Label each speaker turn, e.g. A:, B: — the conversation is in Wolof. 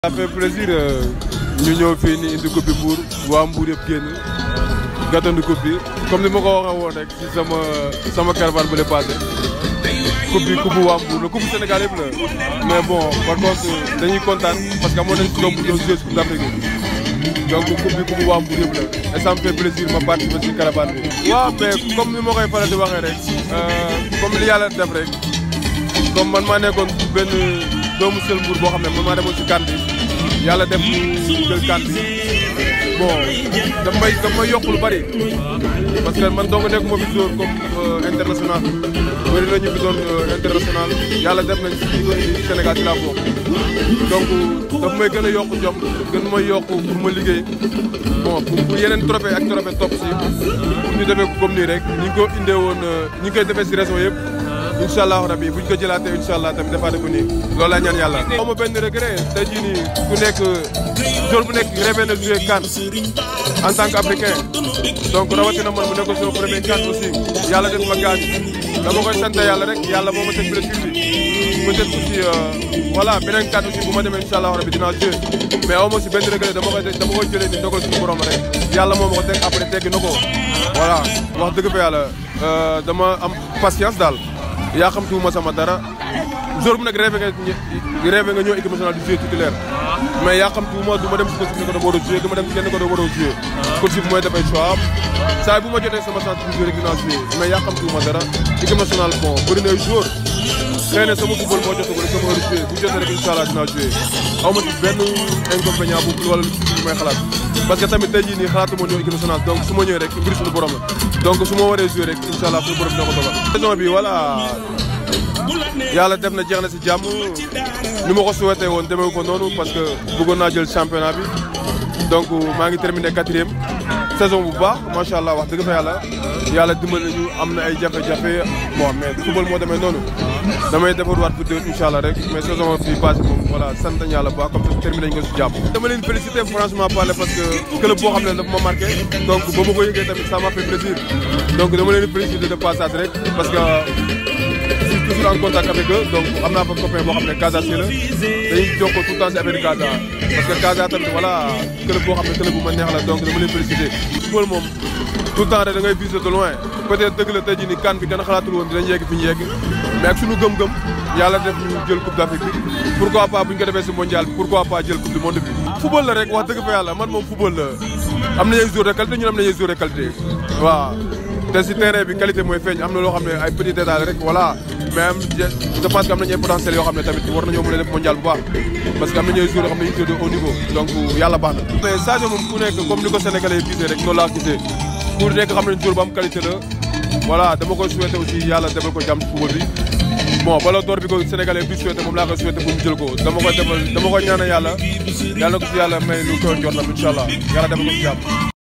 A: ça fait plaisir ñu ñëw fii ni indi coupe bi Mbour waa Mbour yëpp génn gàttandu coupe bi comme ni ma ko waxee woon rek ci sama sama caravane bu le passé coupe bi coupe bu waa Mbour la coupe bu Sénégal yëpp la mais bon par contre dañuy kontaan parce que amoon nañ si bu ñëw jouer coupe d'Afrique bi donc coupe bi coupe bu waa Mbour yëpp la et ça me fait plaisir ma participer ci caravane bi. waaw mais comme ni ma koy faral di waxee rek comme li yàlla def rek comme man maa nekkoon benn doomu sel Mbour boo xam ne man maa demoon ci kan bi yàlla def ñu jël kan bi bon daf may daf may yokk lu bari parce que man dong nekk moo fi joueur comme international bëri na ñu fi doon international yàlla def nañ ci ko indi Sénégal ci laa bokk donc daf may gën a yokk jom gën may yokk pour ma liggéey bon pour yeneen trophée ak trophée topp si pour ñu defee ko comme nii rek ñi ngi ko indee woon ñi ngi koy defee si région yëpp incha allahu rabi buñ ko jëlaatee incha allah tamit defaate ko nii loolu laa ñaan yàlla. xaw ma benn regret tey jii nii ku nekk jour bu nekk rêvé na jouer CAN en tant qu'africain donc rawatina man mu nekk sama premier CAN aussi yàlla def ma gaañ dama koy sant yàlla rek yàlla moo ma teg blessure bi peut-être aussi voilà beneen CAN aussi bu ma demee incha allahu rabi dinaa jouer mais aw ma si benn regret dama koy dama koy jëlee ni ndogal suñu borom rek yàlla moo ma ko teg après teggi na ko voilà wax dëgg fa yàlla dama am patience daal. yaa xam tuuma sama dara jour bu nekk rêvé nga rêvé nga ñëw équipe nationale du jouer titulaire mais yaa xam tuuma du ma dem si ko si ko da war a jouer du ma dem si kenn ko da war a jouer coach bi mooy dafay choix am saa bu ma jotee sama chance du jouer rek dinaa jouer mais yaa xam tuuma dara équipe nationale bon bëri na ay joueur xëy na sama football moo jotagul sama heure jouer bu jotee rek incha allah dinaa jouer aw ma ci benn inconvénient bu wala lu may xalaat parce que tamit tey jii nii xalaatuma ñëw équipe nationale donc su ma ñëwee rek mbir suñu borom la donc su ma waree jouer rek incha allah suñu borom dina ko dogal saison bi voilà yàlla def na jeex na si jàmm ni ma ko souhaité woon demeewu ko noonu parce que bëggoon naa jël championnat bi donc maa ngi terminé quatrième saison bu baax macha allah wax dëgg fa yàlla yàlla dimbali nañu am na ay jafe-jafe bon mais football moo demee noonu damay defarwaat bu déwén incha allah rek mais saison bi passé moom voilà sant nañu yàlla bu baax comme ça terminé nañu ko si jàmm. dama leen félicité franchement parler parce que club boo xam ne dafa ma marqué donc ba ma ko yëgee tamit ça m'a fait plaisir donc dama leen félicité de passage rek parce que. toujours en contact avec eux donc am naa fa copain boo xam ne Casa si la dañuy jokkoo tout le temps si affaire Casa parce que Casa tamit voilà club boo xam ne club bu ma neex la donc dama leen félicité. football moom tout le temps rek da ngay viser de loin peut-être dëgg la tey jii nii kan bi kenn xalaatul woon dinañ yegg fi ñu yegg mais ak suñu gëm-gëm yàlla def ñu jël coupe d'Afrique bi pourquoi pas bu ñu ko defee si mondial bi pourquoi pas jël coupe du monde bi. football la rek wax dëgg fa yàlla man moom football la am nañu ay joueurs de qualité ñun am nañu ay joueurs de qualité waaw. te si terrain bi qualité mooy feeñ am na loo xam ne ay petit détail rek voilà mais am je pense que am nañu ay potentiel yoo xam ne tamit war nañoo mën a def mondial bu baax parce que am nañu ay joueurs yoo xam ne ñu ngi de haut niveau donc yàlla baax na. mais Sadio moom ku nekk comme ni ko sénégalais yi gisee rek loolu laa gisee ku nekk xam nañu joueur bu am qualité la voilà dama koy souhaité aussi yàlla defal ko jàmm ci football bi bon ballon d'or bi ko sénégalais bi souhaité moom laa koy souhaité pour mu jël ko dama koy defal dama koy ñaanal yàlla yàlla ko si yàlla may lu ko njortam incha allah yàlla defal ko si jàmm